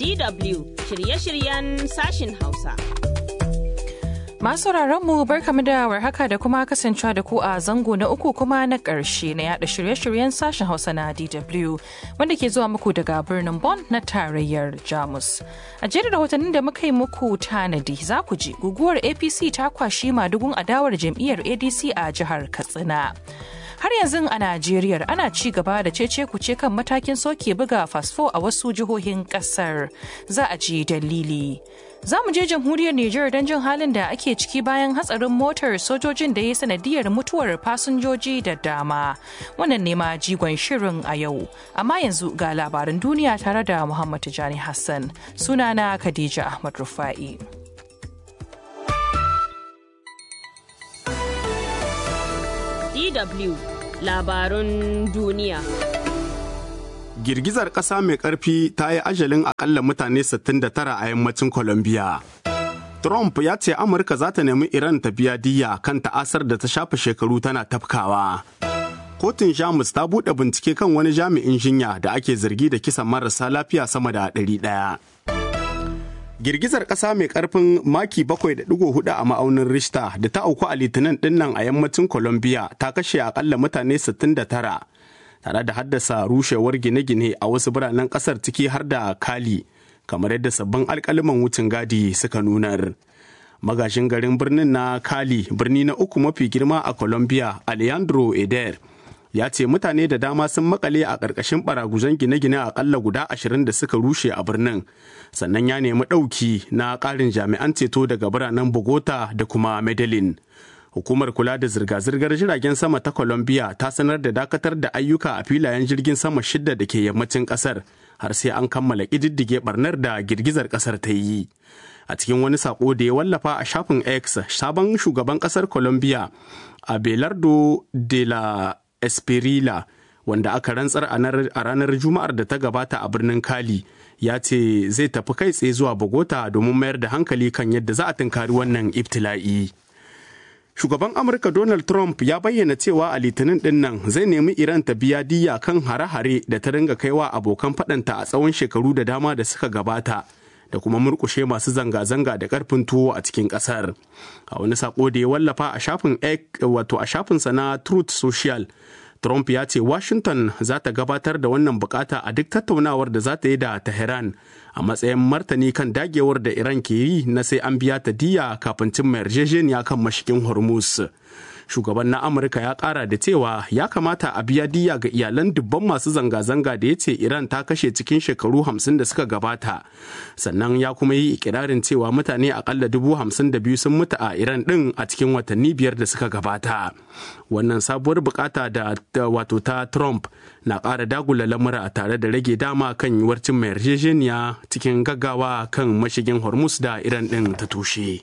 DW shirye-shiryen sashin Hausa. Masu mu barkamu da warhaka da kuma kasancewa da ku a zango na uku kuma na ƙarshe na yada shirye-shiryen sashen Hausa na DW wanda ke zuwa muku daga birnin Bonn na tarayyar Jamus. A jerin rahotannin da muka yi muku tanadi za ku ji guguwar APC ta kwashi madugun adawar jam'iyyar ADC a jihar Katsina. har yanzu a Najeriya ana ci gaba da cece kuce kan matakin soke buga fasfo a wasu jihohin kasar za a ji dalili. Za mu je jamhuriyar Nijar don jin halin da ake ciki bayan hatsarin motar sojojin da ya sanadiyar mutuwar fasinjoji da dama. Wannan ne ma jigon shirin a yau. Amma yanzu ga labaran duniya tare da Muhammad Tijani Hassan. Sunana Khadija Ahmad Rufa'i. DW labarun duniya. Girgizar ƙasa mai ƙarfi ta yi ajalin akalla mutane 69 a yammacin Colombia. Trump ya ce Amurka za ta nemi Iran ta biya diya kan ta'asar da ta shafe shekaru tana tafkawa. Kotun Jamus ta buɗe bincike kan wani jami'in jinya da ake zargi da kisan marasa lafiya sama da ɗari ɗaya. Girgizar ƙasa mai ƙarfin maki 7.4 a ma'aunin Richter da ta auku a litinin dinnan a yammacin Colombia ta kashe akalla mutane 69 tare da haddasa rushewar gine-gine a wasu biranen ƙasar ciki har da Kali kamar yadda sabbin alƙaliman wucin gadi suka nunar. Magashin garin birnin na Kali birni na uku mafi girma a Colombia Alejandro Eder ya ce mutane da dama sun makale a ƙarƙashin baraguzan gine-gine akalla guda ashirin da suka rushe a birnin sannan ya nemi ɗauki na ƙarin jami'an ceto daga biranen bogota da kuma medellin hukumar kula da zirga-zirgar jiragen sama ta colombia ta sanar da dakatar da ayyuka a filayen jirgin sama shidda da ke yammacin ƙasar har sai an kammala ƙididdige barnar da girgizar ƙasar ta yi a cikin wani sako da ya wallafa a shafin x sabon shugaban ƙasar colombia abelardo de la Esperila wanda aka rantsar a ranar Juma'ar da ta gabata a birnin Kali ya ce zai tafi kai tsaye zuwa Bogota domin mayar da hankali kan yadda za a tunkari wannan ibtila'i. Shugaban Amurka Donald Trump ya bayyana cewa a litinin din nan zai nemi Iran ta biya diya kan hare-hare da ta ringa kaiwa abokan faɗanta a tsawon shekaru da dama da suka gabata. da kuma murkushe masu zanga-zanga da karfin tuwo a cikin kasar a wani sako da ya wallafa a shafin wato a shafinsa na truth social trump ya ce washington za ta gabatar da wannan bukata a duk tattaunawar da za ta yi da tehran a matsayin martani kan dagewar da iran ke yi na sai an biya ta diya kafin cimma yarjejeniya kan mashigin hormuz shugaban na amurka ya kara da cewa ya kamata a biya diya ga iyalan dubban masu zanga-zanga da ya ce iran ta kashe cikin shekaru hamsin da suka gabata sannan ya kuma yi ikirarin cewa mutane akalla dubu hamsin da biyu sun mutu a iran din a cikin watanni biyar da suka gabata wannan sabuwar bukata da wato ta trump na ƙara dagula lamura tare da rage dama kan yiwuwar cimma yarjejeniya cikin gaggawa kan mashigin hormuz da iran din ta tushe.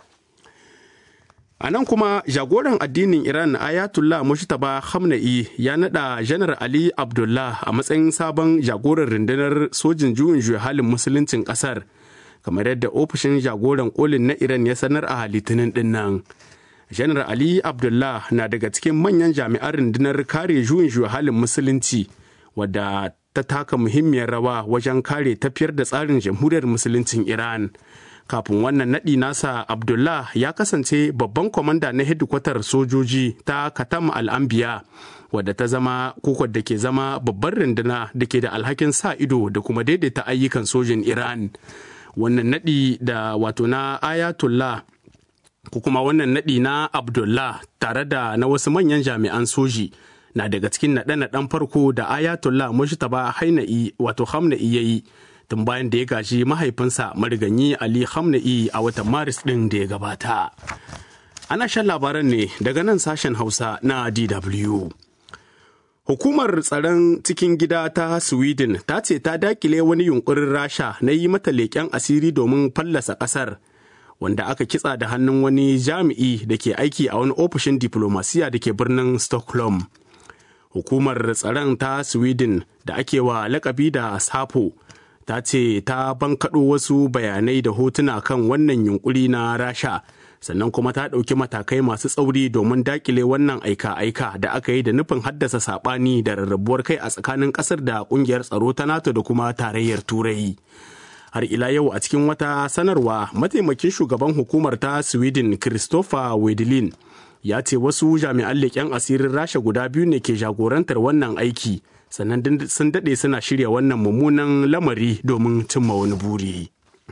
A nan kuma jagoran addinin Iran Ayatollah Mushtaba Khamenei ya nada Janar Ali Abdullah a matsayin sabon jagoran rundunar sojin juyin juya halin musuluncin kasar kamar yadda ofishin jagoran kolin na Iran ya sanar a litinin din nan. Janar Ali Abdullah na daga cikin manyan jami'an rundunar kare juyin juya halin musulunci wadda ta taka muhimmiyar rawa wajen kare tafiyar da tsarin jamhuriyar musuluncin Iran. kafin wannan naɗi nasa abdullah ya kasance babban kwamanda na hedikwatar sojoji ta katam al'ambiya wadda ta zama kokon da ke zama babban runduna da ke da alhakin sa ido da kuma daidaita ayyukan sojin iran wannan naɗi da wato na ayatollah ko kuma wannan naɗi na abdullah tare da na wasu manyan jami'an soji na daga cikin naɗe-naɗen farko da ayatollah mushtaba haina'i wato hamna'i ya yi tun bayan da ya gaji mahaifinsa mariganyi Ali Hamna'i a watan Maris ɗin da ya gabata. Ana shan labaran ne daga nan sashen Hausa na DW. Hukumar tsaron cikin gida ta Sweden ta ce ta dakile wani yunkurin Rasha na yi mata leƙen asiri domin fallasa ƙasar, wanda aka kitsa da hannun wani jami'i da ke aiki a wani ofishin diplomasiya da ke birnin Stockholm. Hukumar tsaron ta Sweden da ake wa lakabi da Sapo ta ce ta bankaɗo wasu bayanai da hotuna kan wannan yunkuri na rasha sannan kuma ta ɗauki matakai masu tsauri domin dakile wannan aika-aika da aka yi da nufin haddasa saɓani da rarrabuwar kai a tsakanin ƙasar da ƙungiyar tsaro ta nato da kuma tarayyar turai har ila yau a cikin wata sanarwa mataimakin shugaban hukumar ta sweden christopher wedlin ya ce wasu jami'an leƙen asirin rasha guda biyu ne ke jagorantar wannan aiki sannan sun daɗe suna shirya wannan mummunan lamari domin cimma wani buri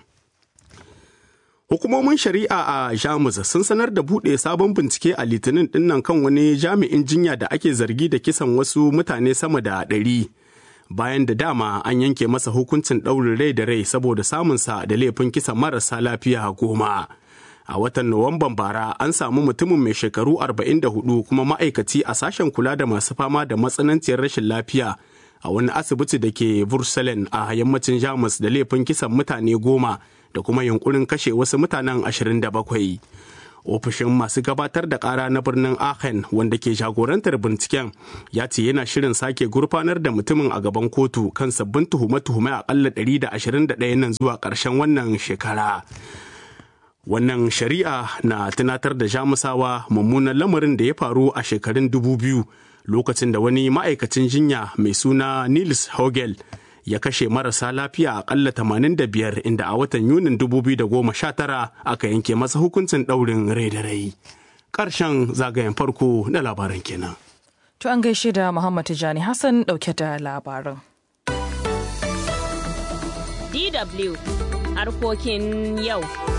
hukumomin shari'a a jamus sun sanar da buɗe sabon bincike a litinin dinnan kan wani jami'in jinya da ake zargi da kisan wasu mutane sama da ɗari bayan da dama an yanke masa hukuncin ɗaurin rai da rai saboda samunsa da laifin kisan marasa lafiya goma. a watan Nuwamban bara an samu mutumin mai shekaru 44 kuma ma'aikaci a sashen kula da masu fama da matsananciyar rashin lafiya a wani asibiti da ke Bursalen a yammacin Jamus da laifin kisan mutane goma da kuma yunkurin kashe wasu mutanen 27. Ofishin masu gabatar da kara na birnin Aachen wanda ke jagorantar binciken ya ce yana shirin sake gurfanar da mutumin a gaban kotu kan sabbin tuhume-tuhume akalla 121 nan zuwa ƙarshen wannan shekara. Wannan shari'a na tunatar da jamusawa mummunan lamarin da ya faru a shekarun dubu biyu lokacin da wani ma'aikacin jinya mai suna Nils Hogel ya kashe marasa lafiya akalla 85 inda a watan Yunin 2019 aka yanke masa hukuncin ɗaurin rai da rai. Ƙarshen zagayen farko na labaran kenan. To an gaishe da Muhammad Tijani Hassan ɗauke da labaran. DW harkokin yau.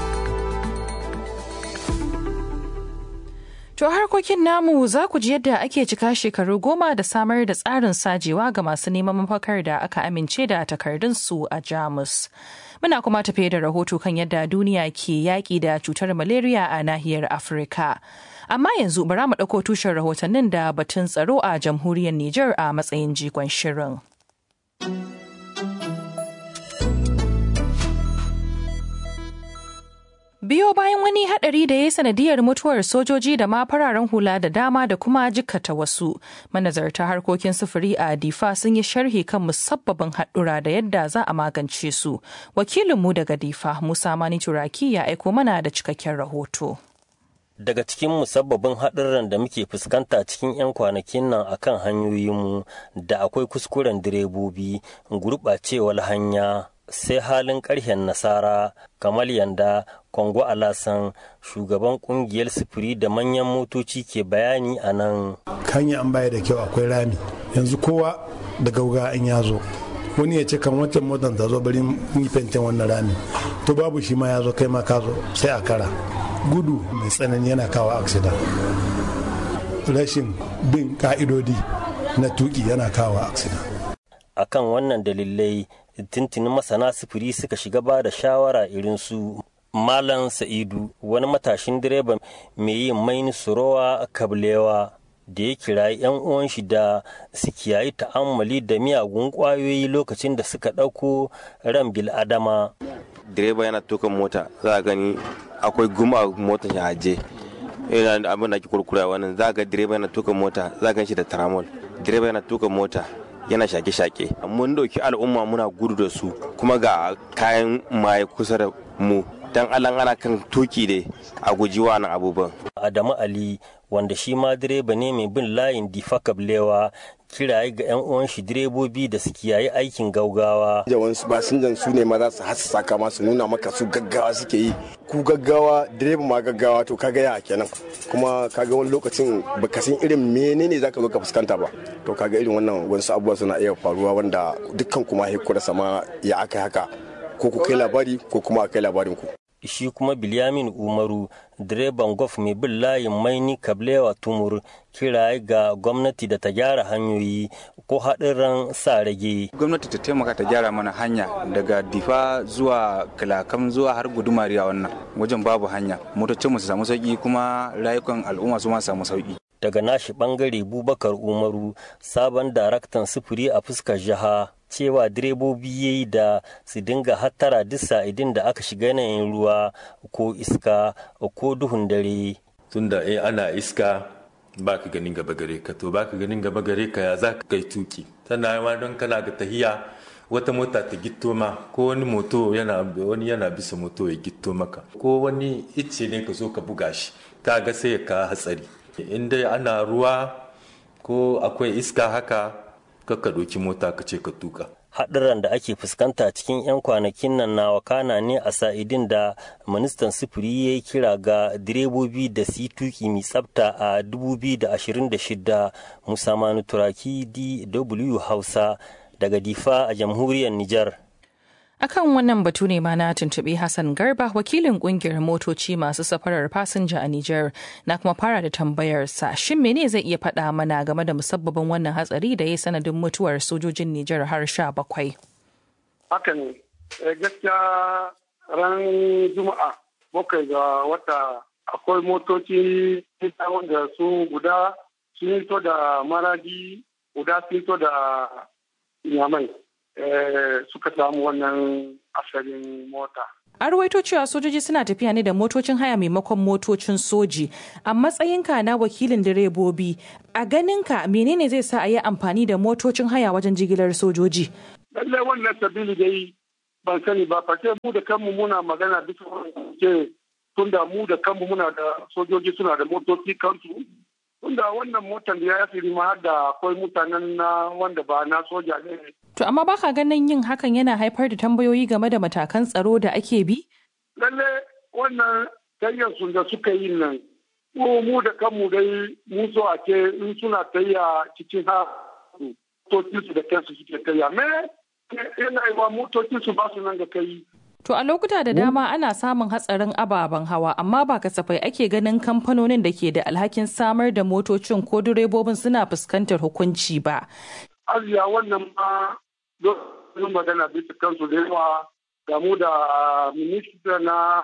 To harkokin namu za ku ji yadda ake cika shekaru goma da samar da tsarin sajewa ga masu neman mafakar da aka amince da takardunsu a Jamus. Muna kuma tafiye da rahoto kan yadda duniya ke yaƙi da cutar malaria a nahiyar Afirka. Amma yanzu bara mu ɗauko tushen rahotannin da batun tsaro a jamhuriyar Nijar a matsayin jigon shirin. biyo bayan wani hadari da ya yi sanadiyar mutuwar sojoji da ma fararen hula da dama da kuma jikkata wasu manazarta harkokin sufuri a difa sun yi sharhi kan musabbabin haɗura da yadda za a magance su wakilinmu daga difa musa mani turaki ya aiko mana da cikakken rahoto daga cikin musabbabin haɗurran da muke fuskanta cikin 'yan kwanakin nan akan hanyoyinmu da akwai kuskuren direbobi gurɓacewar hanya sai halin ƙarshen nasara kamar yanda kongo alasan shugaban kungiyar sufuri da manyan motoci ke bayani a nan hanya an baya da kyau akwai rami yanzu kowa da gauga an ya zo wani ya ce kan wancan motar ta zo bari yi fentin wannan rami to babu shi ma ya zo kai ma ka zo sai a kara gudu mai tsanani yana kawo aksida rashin bin ka'idodi na tuki yana kawo aksida akan wannan dalilai tuntunin masana sufuri suka shiga ba da shawara irin su malam sa'idu wani matashin direba mai yin maini surowa kablewa da ya kirayi 'yan uwan shi da su kiyayi ta'ammali da miyagun kwayoyi lokacin da suka ɗauko ran bil'adama direba yana tuka mota za a gani akwai guma a motar shi aje yana abin da ake kurkura wannan za ga direba yana tuka mota za a gan shi da taramol direba yana tuka mota yana shake-shake mun dauki al'umma muna gudu da su kuma ga kayan maye kusa da mu dan alan ana kan tuki ne a guji wannan abubuwan adamu ali wanda shi ma direba ne mai bin layin difa kablewa kiraye ga 'yan uwan shi direbobi da su kiyaye aikin gaugawa. Yawan su basinjan su ne ma za su hasa kama su nuna maka su gaggawa suke yi. Ku gaggawa direba ma gaggawa to kaga ya kenan. Kuma kaga wani lokacin baka san irin menene zaka zo ka fuskanta ba. To kaga irin wannan wasu abubuwa suna iya faruwa wanda dukkan kuma hekura sama ya aka haka. Ko ku kai labari ko kuma a kai labarin ku. shi kuma Bilyamin Umaru direban gof mai bin layin maini kablewa tumur kiraye ga gwamnati da ta gyara hanyoyi ko haɗin sa rage. Gwamnati ta taimaka ta gyara mana hanya daga difa zuwa kalakam zuwa har gudumariya wannan wajen babu hanya motocin mu su samu sauki kuma rayukan al'umma su ma samu sauki. Daga nashi bangare Bubakar Umaru sabon daraktan sufuri a fuskar jiha cewa direbobi ya yi da su dinga hattara duk sa'idin da aka shiga yanayin ruwa ko iska ko duhun dare. Tunda eh ana iska ba ka ganin gaba gare ka to ba ka ganin gaba gare ka ya za ka kai tuki tana ma don kana ga tahiya wata mota ta gitto ma ko wani moto yana wani yana bisa moto ya gitto maka ko wani icce ne ka zo ka buga shi ta ga sai ka hatsari in dai ana ruwa ko akwai iska haka ka ɗauki mota ka ce ka tuka. haɗuran da ake fuskanta cikin 'yan kwanakin nan na wakana ne a sa'idin da ministan sufuri ya yi kira ga direbobi da su tuki mai tsafta a 2026 musa manu turaki dw hausa daga difa a jamhuriyar nijar akan wannan batu ne ma na tuntuɓi Hassan Garba wakilin kungiyar motoci masu safarar fasinja a Nijar na kuma fara da tambayarsa shin mene zai iya faɗa mana game da musabbabin wannan hatsari da ya sanadin mutuwar sojojin Nijar har sha bakwai. Haka ne gaskiya ran Juma'a bakwai ga wata akwai motoci wanda su guda sun to da maradi guda sun to da nyamai. suka samu wannan asalin mota. An ruwaito cewa sojoji suna tafiya ne da motocin haya maimakon motocin soji. A matsayinka na wakilin direbobi, a ganinka menene zai sa a yi amfani da motocin haya wajen jigilar sojoji? Lallai wannan sabili dai ban sani ba, fashe mu da kanmu muna magana bisa ce tun da mu da kanmu muna da sojoji suna da motoci kansu. Tunda wannan motar da ya fi ma har da akwai mutanen na wanda ba na soja ne To amma baka ganin yin hakan yana haifar da tambayoyi game da matakan tsaro da ake bi? Lalle wannan su da suka yi nan, mu da kanmu dai mu so a ce in suna tayya cikin ha motocinsu da kansu suke tayya. Me yana yi wa motocinsu ba su nan ga kai. To a lokuta da dama ana samun hatsarin ababen hawa amma ba kasafai ake ganin kamfanonin da ke da alhakin samar da motocin ko direbobin suna fuskantar hukunci ba. Aziya wannan ma don magana bisa kansu da yawa gamu da minista na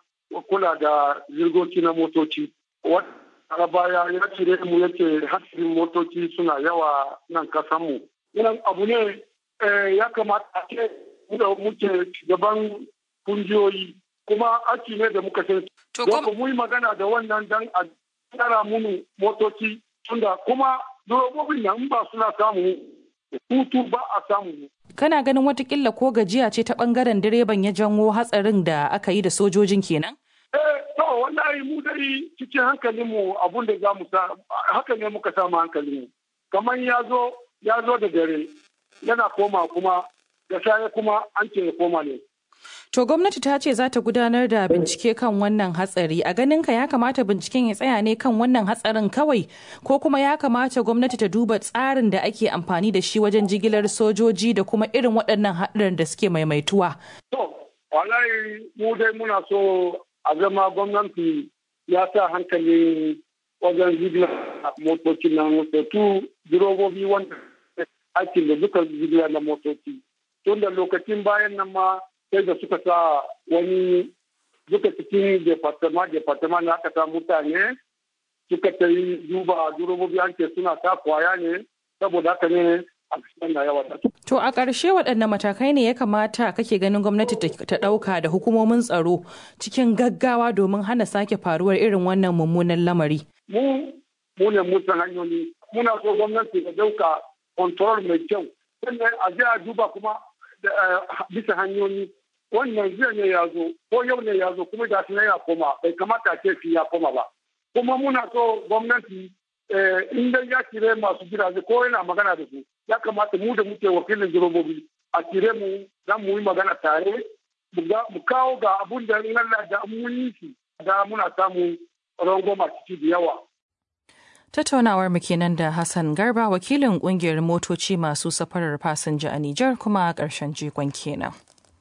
kula da zirgoci na motoci. Wata baya ya cire mu yake hasirin motoci suna yawa nan kasanmu. Wannan abu ne ya kamata a ce da muke gaban kungiyoyi kuma aiki ne da muka san. Don mu yi magana da wannan dan a tsara munu motoci tunda kuma durobobin nan ba suna samu hutu ba a samu. Kana ganin watakila ko gajiya ce ta bangaren direban ya janwo hatsarin da aka yi da sojojin kenan? Eh, to wallahi mu dai cikin hankalinmu abun da za mu sa haka ne muka samu hankalinmu. Kamar ya zo ya zo da dare yana koma kuma da safe kuma an ce ya koma ne. To gwamnati ta ce za ta gudanar da bincike kan wannan hatsari a ganin ka ya kamata binciken ya tsaya ne kan wannan hatsarin kawai ko kuma ya kamata gwamnati ta duba tsarin da ake amfani da shi wajen jigilar sojoji da kuma irin waɗannan haɗarin da suke maimaituwa. To, wallahi mu dai muna so a zama gwamnati ya sa hankali wajen jigilar motocin nan tu direbobi wanda aikin da duka jigilar na motoci. Tun da lokacin bayan nan ma sai da suka sa wani duka cikin departement departement na aka sa mutane suka ta yi duba durobobi an ce suna ta kwaya ne saboda haka ne a na yawa da To a ƙarshe waɗanne matakai ne ya kamata kake ganin gwamnati ta ɗauka da hukumomin tsaro cikin gaggawa domin hana sake faruwar irin wannan mummunan lamari? Mu mu ne mutan hanyoyi muna so gwamnati ta ɗauka control mai kyau sannan a je a duba kuma bisa hanyoyi wannan jiya ne ya zo ko yau ne ya zo kuma da shi ya koma bai kamata ce shi ya koma ba kuma muna so gwamnati in dai ya kire masu gidaje ko yana magana da su ya kamata mu da muke wakilin jirobobi a kire mu za mu yi magana tare mu kawo ga abun da in Allah da mun yi shi da muna samu rangoma ciki da yawa Tattaunawar mu kenan da Hassan Garba wakilin kungiyar motoci masu safarar fasinja a Nijar kuma ƙarshen jikon kenan.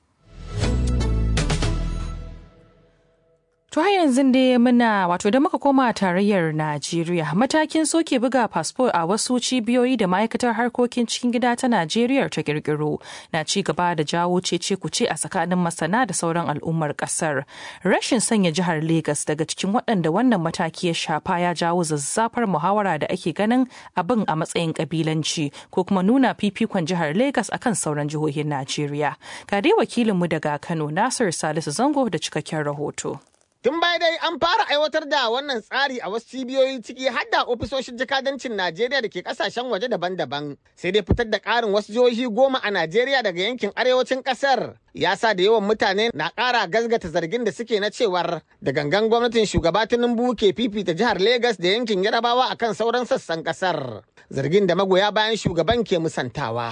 To har yanzu dai muna wato da muka koma tarayyar Najeriya matakin soke buga fasfo a wasu cibiyoyi da ma'aikatar harkokin cikin gida ta Najeriya ta kirkiro na ci gaba da jawo cece kuce a tsakanin masana da sauran al'ummar kasar. Rashin sanya jihar Legas daga cikin waɗanda wannan mataki ya shafa ya jawo zazzafar muhawara da ake ganin abin a matsayin kabilanci ko kuma nuna fifikon jihar Legas akan sauran jihohin Najeriya. Ga dai wakilinmu daga Kano Nasir Salisu Zango da cikakken rahoto. Tun baya dai an fara aiwatar da wannan tsari a wasu cibiyoyi ciki har da ofisoshin jakadancin Najeriya da ke kasashen waje daban-daban. Sai dai fitar da ƙarin wasu jihohi goma a Najeriya daga yankin arewacin ƙasar. Ya sa da yawan mutane na ƙara gazgata zargin da suke na cewar da gangan gwamnatin shugaba Tinubu ke fifita jihar Legas da yankin Yarabawa akan sauran sassan ƙasar. Zargin da magoya bayan shugaban ke musantawa.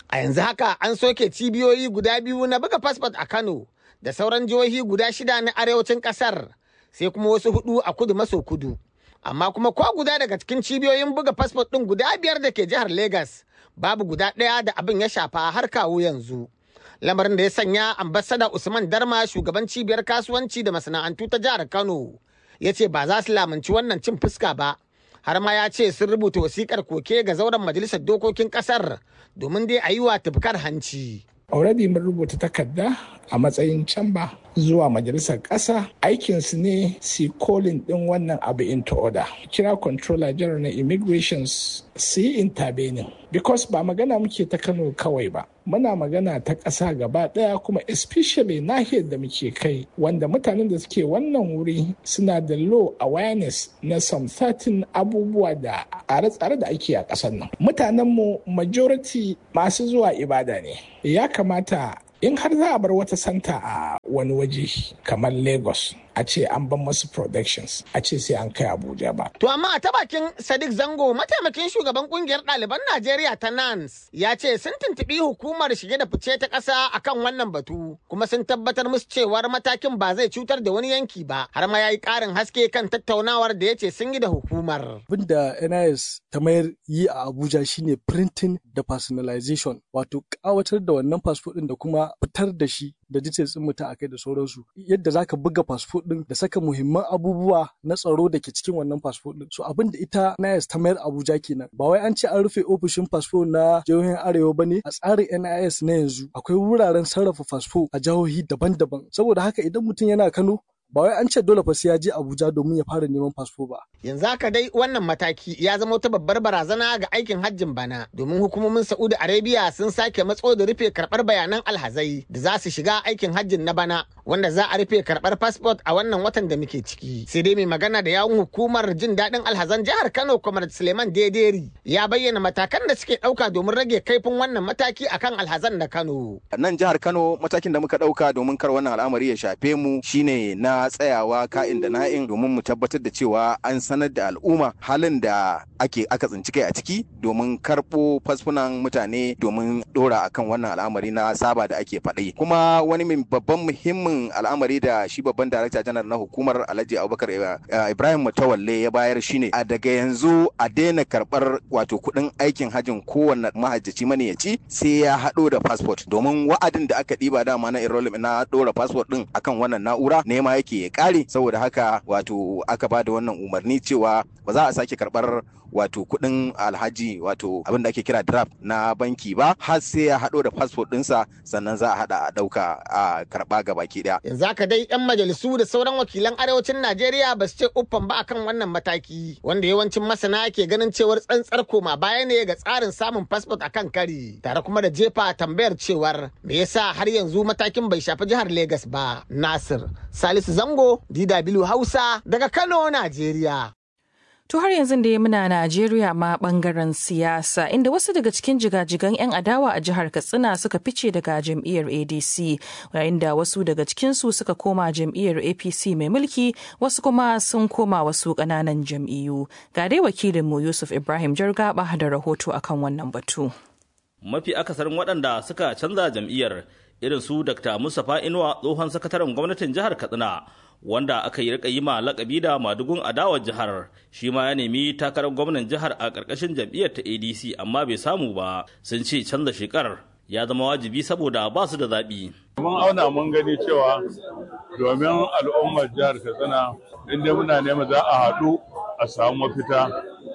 A yanzu haka an soke cibiyoyi guda biyu na buga fasfot a Kano da sauran jihohi guda shida na arewacin ƙasar sai kuma wasu hudu a kudu maso kudu. Amma kuma ko guda daga cikin cibiyoyin buga fasfot ɗin guda biyar da ke jihar Legas babu guda ɗaya da abin ya shafa har kawo yanzu. Lamarin da ya sanya ambasada Usman Darma shugaban cibiyar kasuwanci da masana'antu ta jihar Kano ya ce ba za su lamunci wannan cin fuska ba. Har ma ya ce sun rubuta wasikar koke ga zauren majalisar dokokin kasar domin dai a yi wa tufkar hanci. already mun rubuta takarda a matsayin camba zuwa majalisar ƙasa aikinsu ne si kolin ɗin wannan abu into order kira controller general na immigrations su yi intervening because ba magana muke ta kano kawai ba muna magana ta ƙasa gaba ɗaya kuma especially nahiyar da muke kai wanda mutanen da suke wannan wuri suna da low awareness na some certain abubuwa da tsare-tsare da ake a ƙasar nan mutanenmu majority masu zuwa ibada ne ya kamata in har za a bar wata santa a wani waje kamar lagos a ce an ban masu productions a ce sai an kai abuja ba To amma a ta bakin Sadiq Zango mataimakin shugaban kungiyar ɗaliban Najeriya ta NANS ya ce sun tuntuɓi hukumar shige da fice ta ƙasa akan wannan batu kuma sun tabbatar musu cewar matakin ba zai cutar da wani yanki ba har ma ya yi ƙarin haske kan tattaunawar da ya ce sun yi da hukumar. Abin da NIS ta mayar yi a Abuja shine printing da personalization wato ƙawatar da wannan fasfo ɗin da kuma fitar da shi da details ɗin mutum akai da sauransu yadda zaka buga fasfo ɗin da saka muhimman abubuwa na tsaro da ke cikin wannan fasfo ɗin so abin da ita NIS ta mayar Abuja kenan ba wai an ce an rufe ofishin fasfo na jihohin Arewa bane a tsarin NIS na yanzu akwai wuraren sarrafa fasfo a jihohi daban-daban saboda haka idan mutum yana Kano ba wai an ce dole fa sai ya je Abuja domin ya fara neman fasfo ba. Yanzu haka dai wannan mataki ya zama wata babbar barazana ga aikin hajjin bana domin hukumomin Saudi Arabia sun sake matso da rufe karɓar bayanan alhazai da za su shiga aikin hajjin na bana wanda za a rufe karɓar fasfot a wannan watan da muke ciki. Sai dai mai magana da yawun hukumar jin daɗin alhazan jihar Kano Kwamar Suleiman Dederi ya bayyana matakan da suke ɗauka domin rage kaifin wannan mataki akan alhazan na Kano. Nan jihar Kano matakin da muka ɗauka domin kar wannan al'amari ya shafe mu shine na tsayawa ka'in da na'in domin mu tabbatar da cewa an sanar da al'umma halin da ake aka tsinci kai a ciki domin karɓo fasfunan mutane domin ɗora akan wannan al'amari na saba da ake faɗi kuma wani babban muhimmin al'amari da shi babban darakta janar na hukumar alhaji abubakar ibrahim mutawalle ya bayar shine a daga yanzu a daina karɓar wato kuɗin aikin hajjin kowanne mahajjaci maniyaci sai ya haɗo da fasfot domin wa'adin da aka ɗiba dama na enrollment na ɗora fasfot ɗin akan wannan na'ura nema yake ya ƙare saboda haka wato aka ba da wannan umarni cewa ba za a sake karɓar wato kuɗin alhaji wato abin da ake kira draft na banki ba har sai ya haɗo da fasfot ɗinsa sannan za a haɗa a ɗauka a karɓa ga baki ɗaya. Yanzu haka dai 'yan majalisu da sauran wakilan arewacin Najeriya ba su ce uffan ba akan wannan mataki wanda yawancin masana ke ganin cewar tsantsar koma baya ne ga tsarin samun fasfot akan kari tare kuma da jefa tambayar cewar me yasa har yanzu matakin bai shafi jihar Legas ba. Nasir Salisu Zango DW Hausa daga Kano, Najeriya. To har yanzu da ya muna Najeriya ma bangaren siyasa inda wasu daga cikin jigajigan 'yan adawa a jihar Katsina suka fice daga jam'iyyar ADC yayin da wasu daga cikinsu suka koma jam'iyyar APC mai mulki wasu kuma sun koma wasu ƙananan jam'iyyu. Ga dai wakilinmu Yusuf Ibrahim Jargaba da rahoto akan wannan batu. Mafi akasarin waɗanda suka canza jam'iyyar irin su Dr. Mustapha Inuwa tsohon sakataren gwamnatin jihar Katsina wanda aka yi rika yi ma lakabi da madugun adawar jihar shi ma ya nemi takarar gwamnan jihar a ƙarƙashin jam'iyyar ta adc amma bai samu ba sun ce canza shekar ya zama wajibi saboda ba su da zaɓi. mun auna mun gani cewa domin al'ummar jihar katsina inda muna nema za a haɗu a samu mafita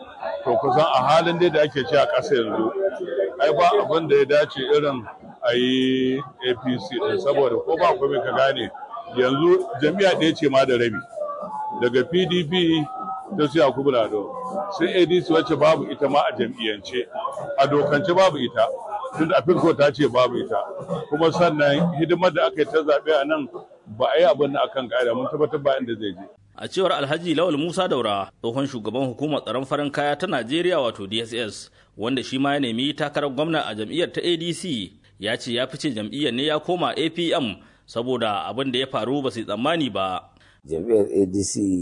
to kusan a halin dai da ake ci a ƙasa yanzu ai ba abin da ya dace irin a yi apc din saboda ko ba kome ka gane yanzu jami'a ɗaya ce ma da rabi daga pdp ta su yakubu lado sai adc wacce babu ita ma a jam'iyyance a dokance babu ita tunda a firko ta ce babu ita kuma sannan hidimar da aka yi ta zaɓe a nan ba a yi abin da akan ƙa'ida mun tabbatar ba inda zai je a cewar alhaji lawal musa daura tsohon shugaban hukumar tsaron farin kaya ta najeriya wato dss wanda shi ma ya nemi takarar gwamna a jam'iyyar ta adc ya ce ya fice jam'iyyar ne ya koma apm saboda abin da ya faru ba su tsammani ba. Jam'iyyar ADC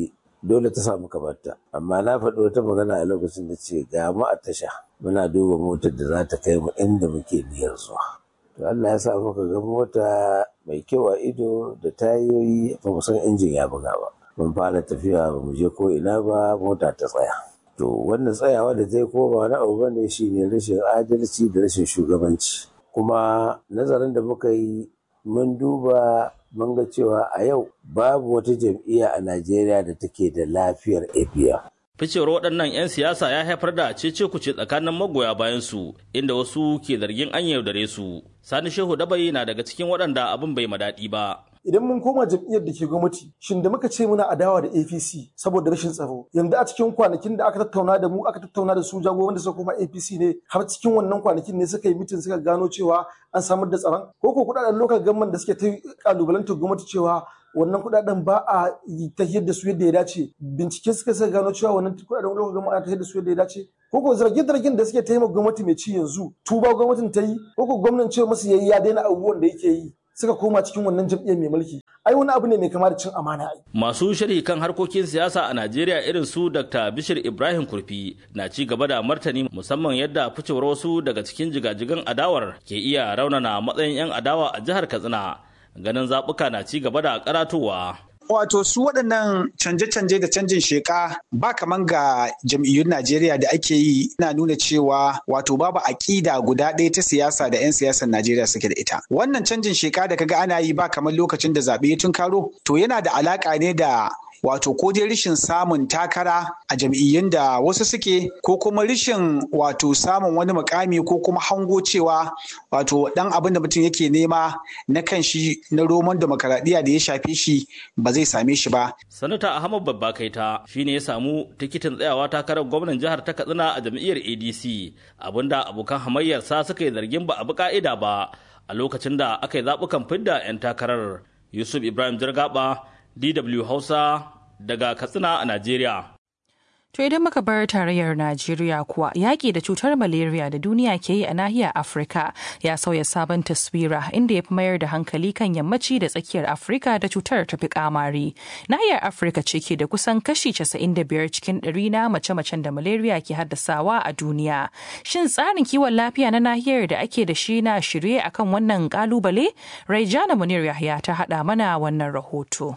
dole ta samu kabarta amma na faɗi wata magana a lokacin da ce ga mu a tasha muna duba motar da za ta kai mu inda muke niyyar zuwa to Allah ya sa muka ga mota mai kyau a ido da tayoyi ba mu san injin ya buga ba mun fara tafiya ba mu je ko ina ba mota ta tsaya to wannan tsayawa da ta yi ko ba wani abu bane shine rashin adalci da rashin shugabanci kuma nazarin da muka yi mun duba mun ga cewa a yau babu wata jam'iyya a Najeriya da take da lafiyar APM. ficewar waɗannan 'yan siyasa ya haifar da cece kuce tsakanin magoya bayan su inda wasu ke zargin an yaudare su sani shehu dabai na daga cikin waɗanda abin bai madaɗi ba idan mun koma jam'iyyar da ke gwamnati shin da muka ce muna adawa da APC saboda rashin tsaro yanzu a cikin kwanakin da aka tattauna da mu aka tattauna da su jagoran da suka koma APC ne har cikin wannan kwanakin ne suka yi mitin suka gano cewa an samar da tsaron ko ko kudaden local government da suke ta kalubalantar gwamnati cewa wannan kudaden ba a tahiyar da su yadda ya dace bincike suka suka gano cewa wannan kudaden local government ana tahiyar da su yadda ya dace ko ko zarge-zargen da suke taimaka gwamnati mai ci yanzu tuba gwamnatin ta yi ko ko gwamnan cewa masu yayi ya daina abubuwan da yake yi suka koma cikin wannan jam'iyyar mai mulki ai wani abu ne mai kama da cin amana ai masu sharhi kan harkokin siyasa a Najeriya irin su Dr. Bishir Ibrahim Kurfi na ci gaba da martani musamman yadda ficewar wasu daga cikin jigajigan adawar ke iya raunana matsayin 'yan adawa a jihar Katsina ganin zaɓuka na ci gaba da karatowa. Wato su waɗannan canje-canje da canjin sheka ba kaman ga jam'iyyun Najeriya da ake yi na nuna cewa wato babu aƙida guda ɗaya ta siyasa da 'yan siyasar Najeriya suke da ita. Wannan canjin sheka da kaga ana yi ba kamar lokacin da zaɓe ya tunkaro to yana da alaƙa ne da wato ko dai rashin samun takara a jam'iyyun da wasu suke ko kuma rashin wato samun wani mukami ko kuma hango cewa wato dan abin da mutum yake nema na kan shi na roman demokaradiyya da ya shafe shi ba zai same shi ba. sanata ahmad babba kaita shine ya samu tikitin tsayawa takarar gwamnan jihar ta katsina a jam'iyyar adc abinda abokan hamayyarsa suka yi zargin ba a bi ka'ida ba a lokacin da aka yi zaɓukan fidda 'yan takarar yusuf ibrahim jirgaba DW Hausa daga Katsina a Najeriya. To idan muka bar tarayyar Najeriya kuwa yaƙi da cutar malaria da duniya ke yi a nahiyar Afirka ya sauya sabon taswira inda ya fi mayar da hankali kan yammaci da tsakiyar Afirka da cutar ta fi kamari. Nahiyar Afirka ce ke da kusan kashi 95 cikin ɗari na mace-macen da malaria ke haddasawa a duniya. Shin tsarin kiwon lafiya na nahiyar da ake da shi na shirye akan wannan kalubale? Raijana Munir Yahya ta haɗa mana wannan rahoto.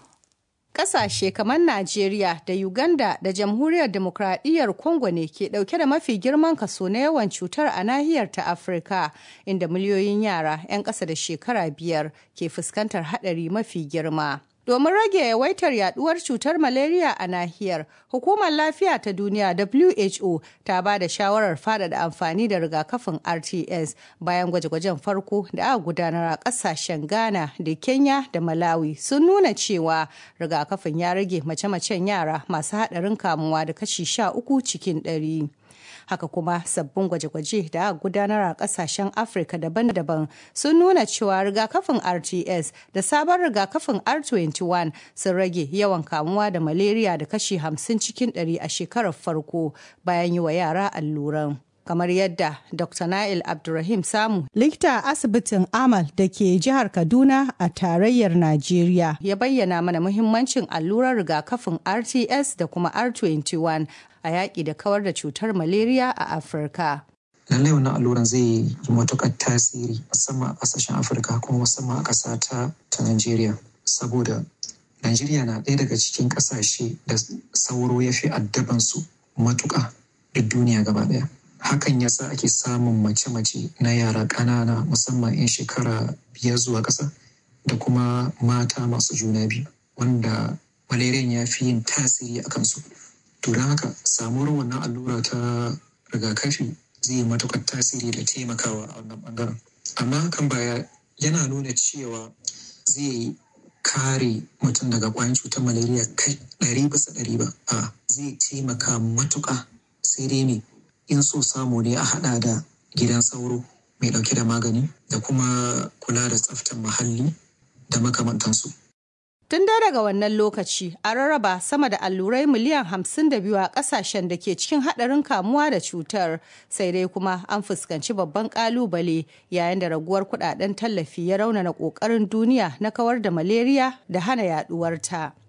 Ƙasashe kamar Najeriya da Uganda da Jamhuriyar Demokradiyyar Congo ne ke ɗauke da mafi girman kaso na yawan cutar a nahiyar ta Afirka, inda miliyoyin yara 'yan ƙasa da shekara biyar ke fuskantar haɗari mafi girma. Domin rage yawaitar yaduwar cutar malaria a nahiyar, Hukumar Lafiya ta Duniya WHO ta ba da shawarar faɗaɗa amfani da rigakafin RTS bayan gwaje-gwajen farko da aka gudanar a ƙasashen Ghana da Kenya da Malawi sun nuna cewa rigakafin ya rage mace-macen yara masu haɗarin kamuwa da kashi sha uku cikin ɗari. haka kuma sabbin gwaje-gwaje da aka gudanar a kasashen afirka daban-daban sun nuna cewa rigakafin rts da sabon rigakafin r21 sun rage yawan kamuwa da malaria da kashi 50 cikin 100 a shekarar farko bayan yi wa yara alluran kamar yadda dr nail abdulrahim samu likita a asibitin amal da ke jihar kaduna a tarayyar najeriya ya bayyana mana muhimmancin allurar rigakafin rts da kuma r21 a yaƙi da kawar da cutar malaria a afirka lallai wannan alluran zai yi matuƙar tasiri musamman a ƙasashen afirka kuma musamman a ƙasa ta ta najeriya saboda najeriya na ɗaya daga cikin ƙasashe da sauro ya fi addabansu matuƙa duk duniya gaba ɗaya hakan ya sa ake samun mace-mace na yara ƙanana musamman 'yan shekara biyar zuwa ƙasa da kuma mata masu juna biyu wanda malariyan ya fi yin tasiri a kansu to don haka samuwar wannan allura ta rigakafi zai yi matuƙar tasiri da taimakawa a wannan ɓangaren amma hakan baya yana nuna cewa zai kare mutum daga ƙwayan cutar malaria kai ɗari bisa ɗari ba a zai taimaka matuƙa sai dai ne in so samu ne a haɗa da gidan sauro mai ɗauke da magani da kuma kula da tsaftar muhalli da makamantansu. Tun da daga wannan lokaci a rarraba sama da allurai miliyan 52 a kasashen da ke cikin haɗarin kamuwa da cutar sai dai kuma an fuskanci babban ƙalubale yayin da raguwar kuɗaɗen tallafi ya raunana ƙoƙarin duniya na kawar da malaria da hana yaɗuwarta.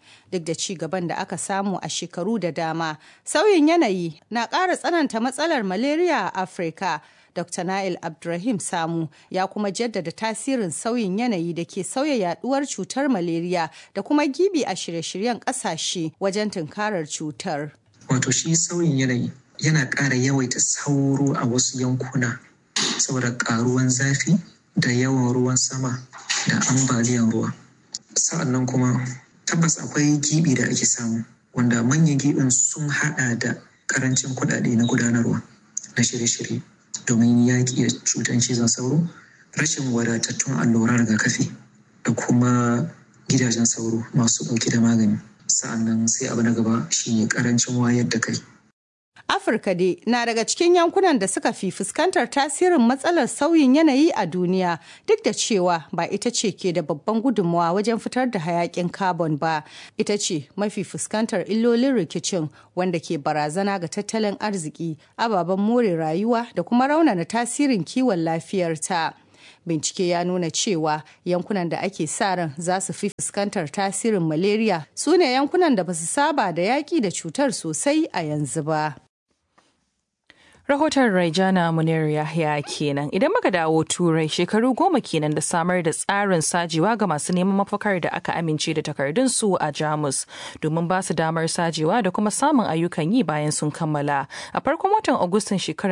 duk da ci gaban da aka samu a shekaru da dama sauyin yanayi na ƙara tsananta matsalar malaria a afirka Dr. Nail Abdulrahim Samu ya kuma jaddada tasirin sauyin yanayi da ke sauya yaduwar cutar malaria da kuma gibi a shirye-shiryen ƙasashe wajen tunkarar cutar. Wato shi sauyin yanayi yana ƙara yawaita sauro a wasu yankuna saboda ƙaruwan zafi da yawan ruwan sama da ambaliyan ruwa. Sa'annan kuma tabbas akwai gibi da ake samu wanda manyan gibin sun haɗa da ƙarancin kuɗaɗe na gudanarwa na shirye-shirye. domin yaƙi da cutar cizon sauro rashin wadatattun alluran rigakafi da kuma gidajen sauro masu ɗauke da magani sa'annan sai abu na gaba shine karancin wayar da kai Afirka dai na daga cikin yankunan da suka fi fuskantar tasirin matsalar sauyin yanayi a duniya duk da cewa ba ita ce ke da babban gudunmawa wajen fitar da hayakin carbon ba ita ce mafi fuskantar illolin rikicin wanda ke barazana ga tattalin arziki ababen more rayuwa da kuma raunana tasirin kiwon lafiyarta. bincike ya nuna cewa yankunan da ake sa ran za su fi fuskantar tasirin malaria su ne yankunan da ba su saba da yaƙi da cutar sosai a yanzu ba. Rahoton Raijana Munir Yahya kenan. Idan muka dawo Turai shekaru goma kenan da samar da tsarin sajewa ga masu neman mafakar da aka amince da takardunsu a Jamus domin ba su damar sajewa da kuma samun ayyukan yi bayan sun kammala. A farkon watan Agustan shekarar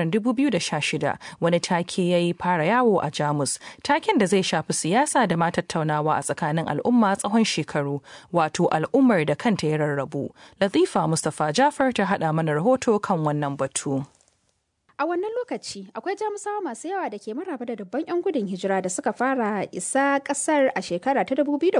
2016 wani take ya yi fara yawo a Jamus. Taken da zai shafi siyasa da ma tattaunawa a tsakanin al'umma tsawon shekaru wato al'ummar da kanta ya rarrabu. Latifa Mustapha Jafar ta haɗa mana rahoto kan wannan batu. A wannan lokaci akwai jamusawa masu yawa da ke maraba da dubban 'yan gudun hijira da suka fara isa kasar a shekara ta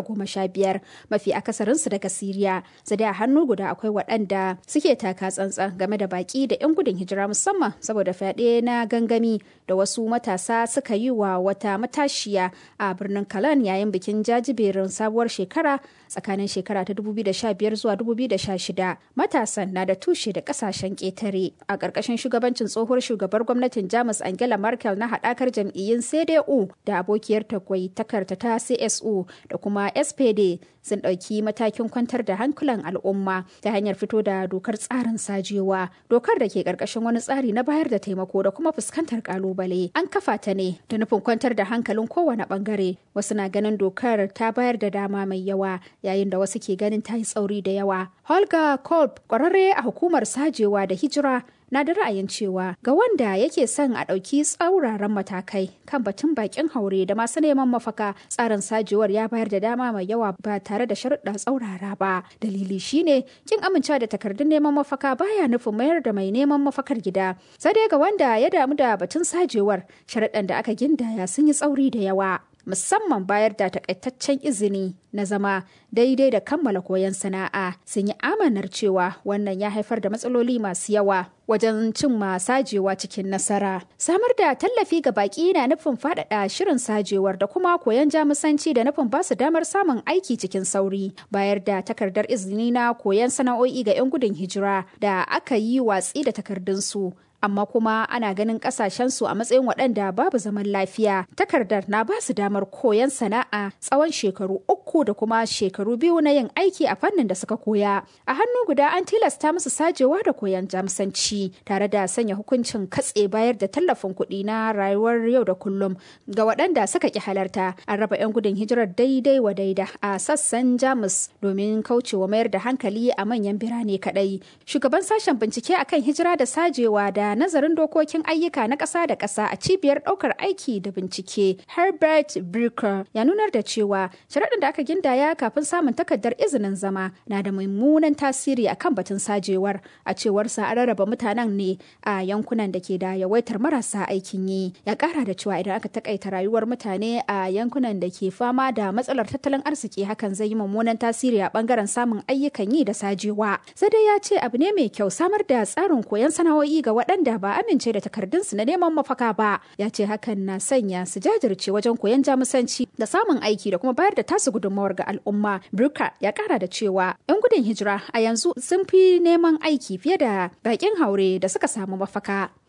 2015 mafi akasarinsu daga Siriya. Zade a hannu guda akwai waɗanda suke taka tsantsan game da baki da 'yan gudun hijira musamman saboda fyaɗe na gangami da wasu matasa suka yi wa wata matashiya a birnin Kalan yayin bikin jajiberin sabuwar shekara tsakanin shekara ta 2015 zuwa 2016. Matasan na da tushe da ƙasashen ƙetare a ƙarƙashin shugabancin tsohuwar shugabar gwamnatin Jamus Angela Merkel na haɗakar jam'iyyun CDU da abokiyar tagwai takarta ta CSU da kuma SPD sun ɗauki matakin kwantar da hankulan al'umma ta hanyar fito da dokar tsarin sajewa. Dokar da ke ƙarƙashin wani tsari na bayar da taimako da kuma fuskantar ƙalubale. An kafa ta ne da nufin kwantar da hankalin kowane ɓangare. Wasu na ganin dokar ta bayar da dama mai yawa yayin da wasu ke ganin ta yi tsauri da yawa. Holga Kolb, ƙwararre a hukumar sajewa da hijira na da ra'ayin cewa ga wanda yake son a ɗauki tsauraran matakai kan batun bakin haure da masu neman mafaka tsarin sajewar ya bayar da dama mai yawa ba tare da sharuɗa tsaurara ba dalili shine kin amincewa da takardun neman mafaka baya nufin mayar da mai neman mafakar gida sai dai ga wanda ya damu da batun sajewar sharuɗan da aka gindaya sun yi tsauri da yawa musamman bayar da takaitaccen izini na zama daidai da kammala koyon sana'a sun yi amanar cewa wannan ya haifar da matsaloli masu yawa wajen cimma sajewa cikin nasara samar da tallafi ga baki na nufin faɗaɗa shirin sajewar da kuma koyon jamusanci da nufin basu damar samun aiki cikin sauri bayar da takardar izini na koyon sana'o'i ga 'yan gudun hijira da aka yi watsi da takardunsu amma kuma ana ganin kasashensu a matsayin waɗanda babu zaman lafiya takardar na ba su damar koyon sana'a tsawon shekaru uku da kuma shekaru biyu na yin aiki a fannin da suka koya a hannu guda an tilasta musu sajewa da koyon jamsanci tare da sanya hukuncin katse bayar da tallafin kuɗi na rayuwar yau da kullum ga waɗanda suka ki halarta an raba 'yan gudun hijirar daidai wa daida a sassan jamus domin kaucewa mayar da hankali a manyan birane kaɗai shugaban sashen bincike akan hijira da sajewa da nazarin dokokin ayyuka na ƙasa da ƙasa a cibiyar ɗaukar aiki da bincike Herbert Brucker ya nunar da cewa sharaɗin da aka gindaya kafin samun takardar izinin zama na da mummunan tasiri akan batun sajewar a cewar sa an rarraba mutanen ne a yankunan da ke da yawaitar marasa aikin yi ya ƙara da cewa idan aka takaita rayuwar mutane a yankunan da ke fama da matsalar tattalin arziki hakan zai yi mummunan tasiri a bangaren samun ayyukan yi da sajewa sai dai ya ce abu ne mai kyau samar da tsarin koyon sana'o'i ga waɗanda ba amince da takardunsu na neman mafaka ba ya ce hakan na sanya su jajirce wajen koyon jamusanci da samun aiki da kuma bayar da tasu gudunmawar ga al'umma Bruka ya kara da cewa 'yan gudun hijira a yanzu sun fi neman aiki fiye da bakin haure da suka samu mafaka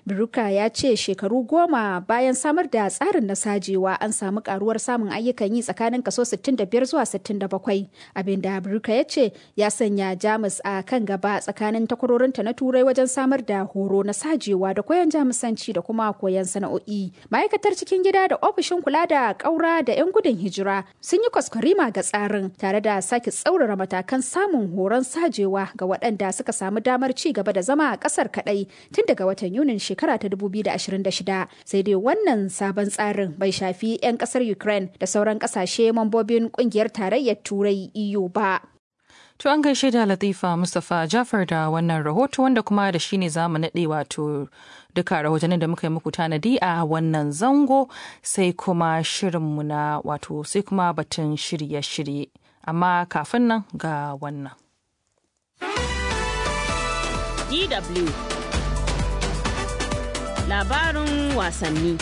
Biruka ya ce shekaru goma bayan samar da tsarin na sajewa an samu karuwar samun ayyukan yi tsakanin kaso 65 zuwa 67 abinda Biruka ya ce ya sanya Jamus a kan gaba tsakanin takwarorinta na turai wajen samar da horo na sajewa da koyon jamusanci da kuma koyon sana'o'i. Ma'aikatar cikin gida da ofishin kula da ƙaura da 'yan gudun hijira sun yi kwaskwarima ga tsarin tare da sake tsaurara matakan samun horon sajewa ga waɗanda suka samu damar ci gaba da zama a ƙasar kaɗai tun daga watan Yunin shekara ta 2026. Sai dai wannan sabon tsarin bai shafi 'yan ƙasar Ukraine da sauran ƙasashe mambobin ƙungiyar tarayyar Turai EU ba. To an gaishe da Latifa Mustapha Jafar da wannan rahoto wanda kuma da shi ne zamu naɗe wato duka rahotannin da muka yi muku tanadi a wannan zango sai kuma shirinmu na wato sai kuma batun shirye-shirye. Amma kafin nan ga wannan. DW Labarin wasanni.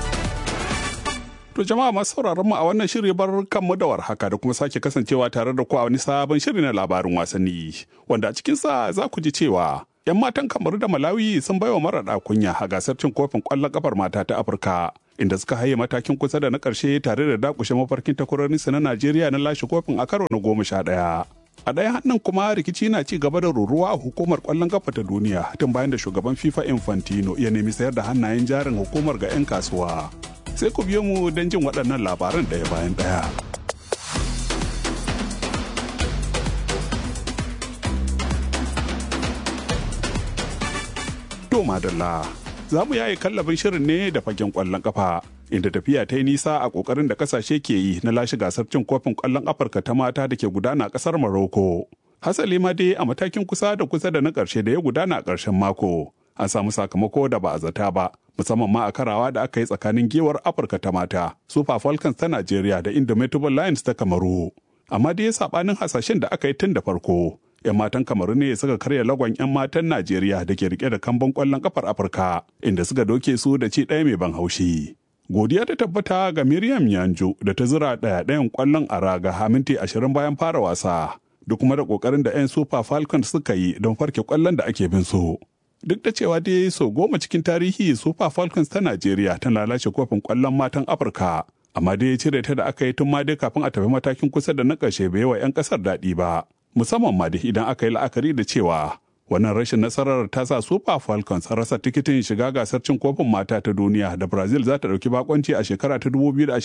To jama'a masu sauraron mu a wannan shiri bar kanmu da warhaka da kuma sake kasancewa tare da ku a wani sabon shiri na labarin wasanni wanda a cikin sa za ku ji cewa 'yan matan kamaru da malawi sun baiwa maraɗa kunya a gasar cin kofin ƙwallon ƙafar mata ta afirka inda suka haye matakin kusa da na ƙarshe tare da dakushe mafarkin takwarorinsu na najeriya na lashe kofin a karo na goma sha ɗaya a ɗaya hannun kuma rikici na ci gaba da ruruwa a hukumar ƙwallon ƙafa ta duniya tun bayan da shugaban fifa infantino ya nemi sayar da hannayen jarin hukumar ga 'yan kasuwa sai ku biyo mu don jin waɗannan labaran ɗaya bayan ɗaya. To madalla, za mu yaye kallabin shirin ne da fagen ƙwallon ƙafa. Inda tafiya ta yi nisa a ƙoƙarin da ƙasashe ke yi na lashe gasar cin kofin ƙwallon Afirka ta mata da ke gudana a ƙasar Maroko. Hasali ma dai a matakin kusa da kusa da na ƙarshe da ya gudana a ƙarshen mako. An samu sakamako da ba a zata ba, musamman ma a karawa da aka yi tsakanin gewar Afirka ta mata, Super Falcons ta Najeriya da Indomitable Lions ta Kamaru. Amma dai saɓanin hasashen da aka yi tun da farko. 'yan matan kamaru ne suka karya lagon 'yan matan najeriya da ke rike da kamban kwallon kafar afirka inda suka doke su da ci ɗaya mai ban haushi godiya ta tabbata ga miriam yanjo da ta zura ɗaya ɗayan kwallon a raga haminti ashirin bayan fara wasa duk kuma da ƙoƙarin da 'yan super falcons suka yi don farke kwallon da ake bin su duk da cewa dai sau goma cikin tarihi super falcons ta najeriya ta lalace kofin kwallon matan afirka amma dai cire ta da aka yi tun ma dai kafin a tafi matakin kusa da na ƙarshe bai wa 'yan ƙasar daɗi ba musamman ma da idan aka yi la'akari da cewa wannan rashin nasarar ta sa super falcons rasa tikitin shiga gasar cin kofin mata ta duniya da brazil za ta ɗauki bakonci a shekara ta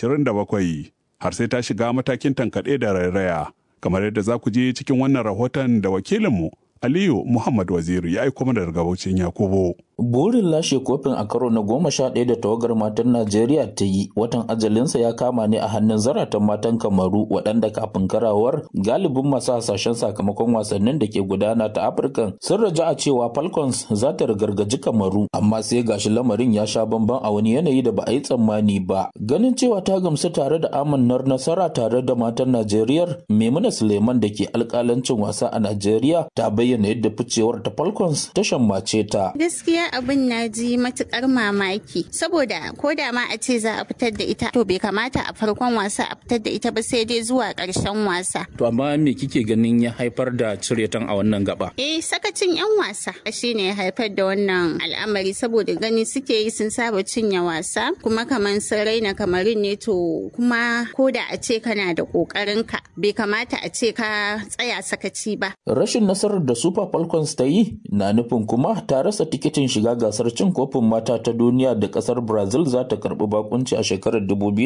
2027 har sai ta shiga matakin tankaɗe da rairaya kamar yadda za ku je cikin wannan rahoton da wakilinmu aliyu muhammad waziri ya aiko mana daga baucin yakubu Burin lashe kofin a karo na goma sha ɗaya da tawagar matan Najeriya ta yi watan ajalinsa ya kama ne a hannun zaratan matan Kamaru waɗanda kafin karawar galibin masu hasashen sakamakon wasannin da ke gudana ta Afirka sun raja a cewa Falcons za ta rigargaji Kamaru amma sai gashi lamarin ya sha bamban a wani yanayi da ba a yi tsammani ba. Ganin cewa ta gamsu tare da amannar nasara tare da matan Najeriya Maimuna Suleiman da ke alƙalancin wasa a Najeriya ta bayyana yadda ficewar ta Falcons ta shammace ta. Gaskiya abin na ji matukar mamaki saboda ko da ma a ce za a fitar da ita to bai kamata a farkon wasa a fitar da ita ba sai dai zuwa ƙarshen wasa. To amma me kike ganin ya haifar da ciretan a wannan gaba? Eh sakacin 'yan wasa shine ya haifar da wannan al'amari saboda gani suke yi sun saba cinye wasa kuma kamar sun raina kamarin ne to kuma ko da a ce kana da ƙoƙarin ka bai kamata a ce ka tsaya sakaci ba. Rashin nasarar da Super Falcons ta yi na nufin kuma ta rasa tikitin shiga gasar cin kofin mata ta duniya da kasar brazil za ta karbi bakunci a shekarar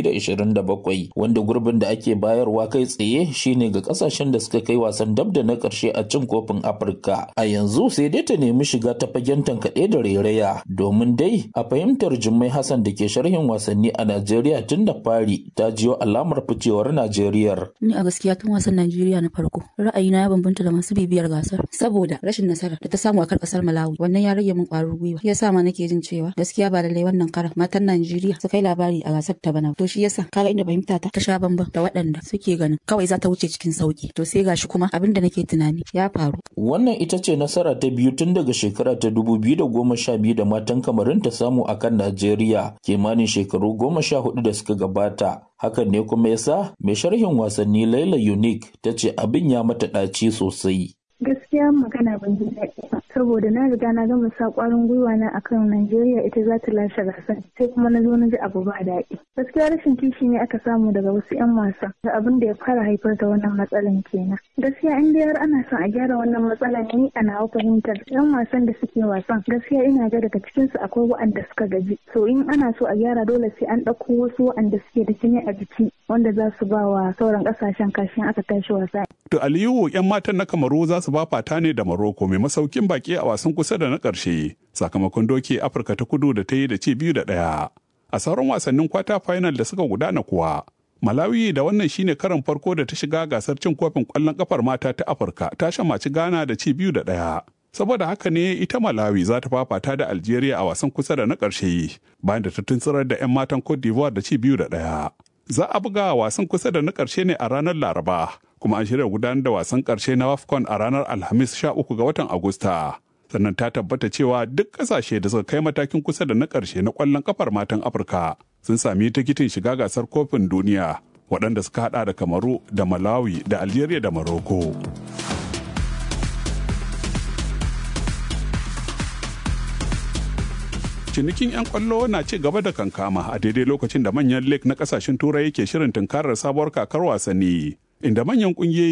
2027 wanda gurbin da ake bayarwa kai tsaye shine ga kasashen da suka kai wasan dab da na karshe a cin kofin afirka a yanzu sai dai ta nemi shiga ta fagen tankaɗe da rairaya domin dai a fahimtar jummai hassan da ke sharhin wasanni a najeriya tun da fari ta jiyo alamar ficewar najeriya ni a gaskiya tun wasan najeriya na farko ra'ayina ya bambanta da masu bibiyar gasar saboda rashin nasara da ta samu a kan kasar malawi wannan ya rage min ƙwarin gwiwa shi yasa ma nake jin cewa gaskiya ba lallai wannan karan matan Najeriya su kai labari a gasar ta bana to shi yasa kaga inda fahimta ta ta sha bamban da waɗanda suke ganin kawai za ta wuce cikin sauki to sai gashi kuma abin da nake tunani ya faru wannan ita ce nasara ta biyu tun daga shekara ta dubu biyu da goma sha biyu da matan kamarin ta samu a kan Najeriya kimanin shekaru goma sha hudu da suka gabata hakan ne kuma yasa mai sharhin wasanni Laila Unique ta ce abin ya mata ɗaci sosai gaskiya magana ban ji daɗi ba saboda na riga na gama sa kwarin gwiwa na akan Najeriya ita za ta lashe gasar sai kuma na zo na ji abu ba daɗi gaskiya rashin kishi ne aka samu daga wasu 'yan wasa da abin da ya fara haifar da wannan matsalan kenan gaskiya in dai har ana son a gyara wannan matsalan ni a nawa fahimtar 'yan wasan da suke wasan gaskiya ina ga daga cikin su akwai waɗanda suka gaji so in ana so a gyara dole sai an ɗauko wasu waɗanda suke da jini a jiki wanda za su ba wa sauran ƙasashen kashin aka tashi wasa. To Aliyu 'yan matan na Kamaru za su ba fata ne da Maroko mai masaukin baki a wasan kusa da na ƙarshe sakamakon doke Afirka ta kudu da ta yi da ci biyu da ɗaya. A sauran wasannin kwata final da suka gudana kuwa Malawi da wannan shine karan farko da ta shiga gasar cin kofin ƙwallon ƙafar mata ta Afirka ta shamaci Ghana da ci biyu da ɗaya. Saboda haka ne ita Malawi za ta fafata da Algeria a wasan kusa da na ƙarshe bayan da ta tuntsirar da 'yan matan Cote d'Ivoire da ci biyu da ɗaya. Za a buga wasan kusa da na ƙarshe ne a ranar Laraba, kuma an shirya gudanar da wasan ƙarshe na WAFCON a ranar Alhamis 13 ga watan Agusta. Sannan ta tabbata cewa duk ƙasashe da suka kai matakin kusa da na ƙarshe na ƙwallon kafar matan Afirka sun sami tikitin shiga gasar kofin duniya waɗanda suka haɗa da Kamaru da Malawi da Algeria da Morocco. cinikin 'yan kwallo na ci gaba da kankama a daidai lokacin da manyan lake na kasashen turai ke shirin tunkarar sabuwar kakar wasanni inda manyan kungiyoyi